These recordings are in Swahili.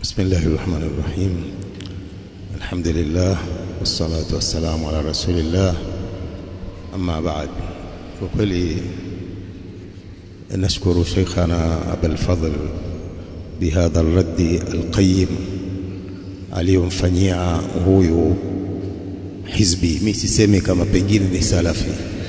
بسم الله الرحمن الرحيم الحمد لله والصلاة والسلام على رسول الله أما بعد وكلي نشكر شيخنا أبا الفضل بهذا الرد القيم aliyomfanyia huyu hizbi. Mi sisemi kama pengine ni salafi,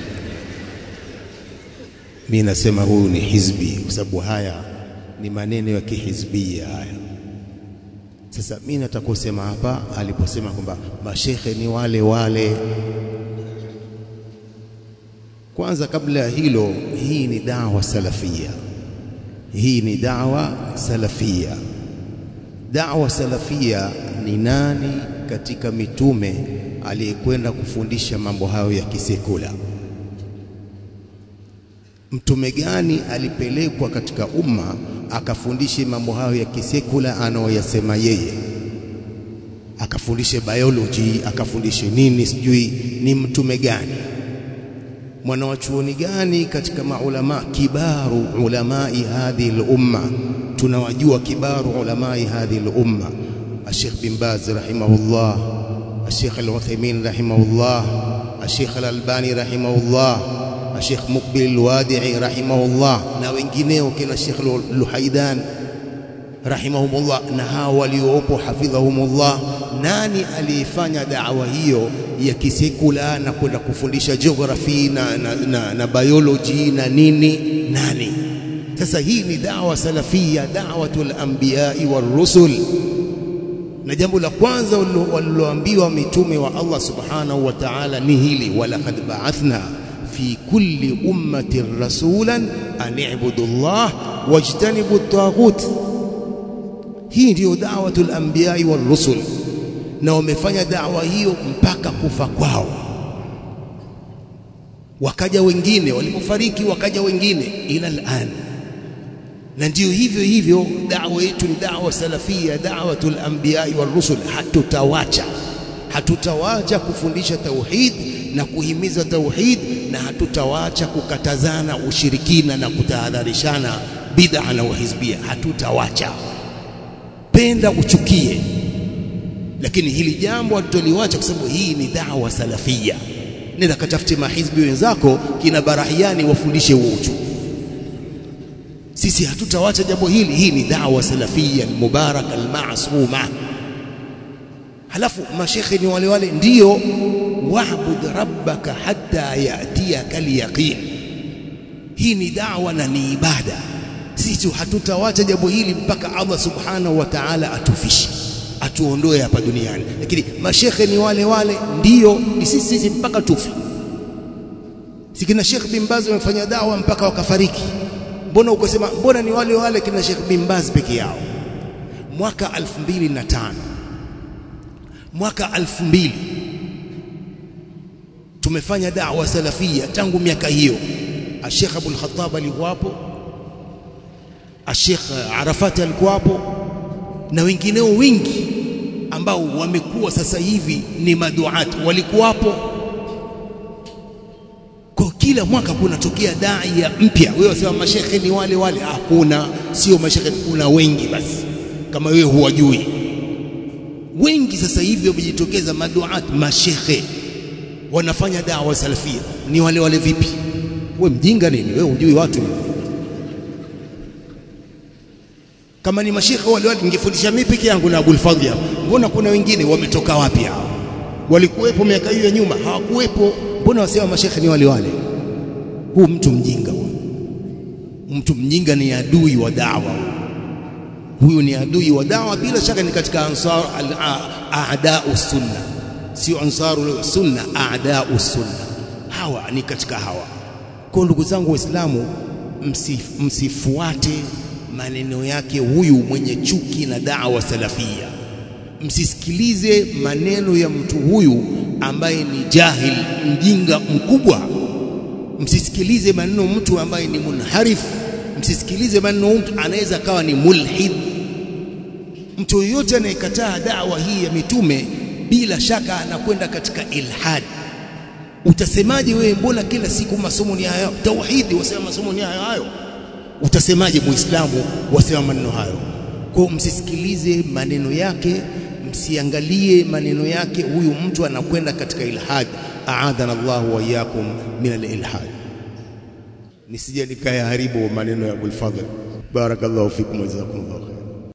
mi nasema huyu ni hizbi, kwa sababu haya ni maneno ya kihizbia haya. Sasa mi nataka kusema hapa aliposema kwamba mashekhe ni wale wale. Kwanza kabla ya hilo, hii ni dawa salafia, hii ni dawa salafia. Dawa salafia ni nani katika mitume aliyekwenda kufundisha mambo hayo ya kisekula? Mtume gani alipelekwa katika umma akafundishe mambo hayo ya kisekula anaoyasema yeye, akafundishe biology, akafundishe nini, sijui ni mtume gani? Mwanawachuoni gani katika maulama kibaru ulamai hadhihi lumma? Tunawajua kibaru ulamai hadhihi lumma, Sheikh bin Baz rahimahullah, Sheikh Al-Uthaymeen rahimahullah, Sheikh Al-Albani rahimahullah, Sheikh Mukbil Al-Wadi'i rahimahullah na wengineo kina Sheikh Luhaidan rahimahumullah na hao waliopo hafidhahumullah. Nani aliyefanya dawa hiyo ya kisekula na kwenda kufundisha geography na, na, na, na biology na nini? Nani? Sasa hii ni dawa salafia, da'watul anbiya'i war rusul na jambo la kwanza waliloambiwa mitume wa Allah subhanahu wa ta'ala ni hili, walaqad ba'athna fi kulli ummatin rasulan an i'budu Allah wajtanibu at-taghut. Hii ndiyo da'watul anbiya'i war rusul, na wamefanya dawa hiyo mpaka kufa kwao. Wakaja wengine, walipofariki wakaja wengine ila al-an na ndiyo hivyo hivyo dawa yetu ni dawa salafia, da'watul anbiya'i war rusul. Hatutawacha, hatutawacha kufundisha tauhid na kuhimiza tauhid, na hatutawacha kukatazana ushirikina na kutahadharishana bid'a na uhizbia. Hatutawacha, penda uchukie, lakini hili jambo hatutoliwacha kwa sababu hii ni dawa salafia. Nenda katafute mahizbi wenzako kina Barahiani wafundishe huo uchu sisi hatutawacha jambo hili. Hii ni dawa salafia almubaraka almasuma. Halafu mashekhe ni wale wale, ndiyo wa'bud rabbaka hatta yatiyaka alyaqin. Hii ni dawa na ni ibada. Sisi hatutawacha jambo hili mpaka Allah subhanahu wa ta'ala atufishe, atuondoe hapa duniani. Lakini mashekhe ni wale wale, ndiyo ni sisi sisi mpaka tufi. Sikina Sheikh bin Baz wamefanya dawa mpaka wakafariki Mbona ukasema mbona ni wale wale kina Sheikh bin Baz peke yao? Mwaka 2005 mwaka 2000 tumefanya da'wa salafia tangu miaka hiyo. Sheikh Abul Khattab alikuwapo, Sheikh Arafat alikuwapo na wengineo wengi ambao wamekuwa sasa hivi ni maduat walikuwapo kwa kila mwaka kunatokea daia mpya. Wewe wasema mashekhe ni wale wale? Hakuna, sio mashekhe, kuna wengi basi, kama wewe huwajui. Wengi sasa hivi wamejitokeza maduat, mashekhe wanafanya dawa salafia. Ni wale wale vipi? We mjinga nini wewe, hujui watu kama ni mashekhe wale wale, ningefundisha mimi peke yangu na Abul Fadhl hapa. Mbona kuna wengine wametoka wapi hao? Walikuwepo miaka hiyo ya nyuma? Hawakuwepo. Mbona wasema mashekhe ni wale wale? Huu mtu mjinga huyu, mtu mjinga ni adui wa dawa. Huyu ni adui wa dawa, bila shaka ni katika ansar aadau sunna, sio ansaru sunna, aadau sunna. Hawa ni katika hawa. Kwa ndugu zangu Waislamu, msif, msifuate maneno yake huyu mwenye chuki na dawa salafia. Msisikilize maneno ya mtu huyu ambaye ni jahil mjinga mkubwa. Msisikilize maneno mtu ambaye ni munharif. Msisikilize maneno mtu anaweza kawa ni mulhid. Mtu yoyote anayekataa dawa hii ya mitume bila shaka anakwenda katika ilhad. Utasemaje wewe, mbona kila siku masomo ni hayo tauhidi, wasema masomo ni hayo hayo? Utasemaje muislamu wasema maneno hayo? Kwa msisikilize maneno yake, msiangalie maneno yake. Huyu mtu anakwenda katika ilhad. Aadhana Allahu wa iyyakum min al-ilhad. Nisije nikayaharibu maneno ya Abul Fadhl. Barakallahu fikum wa jazakumullahu khair.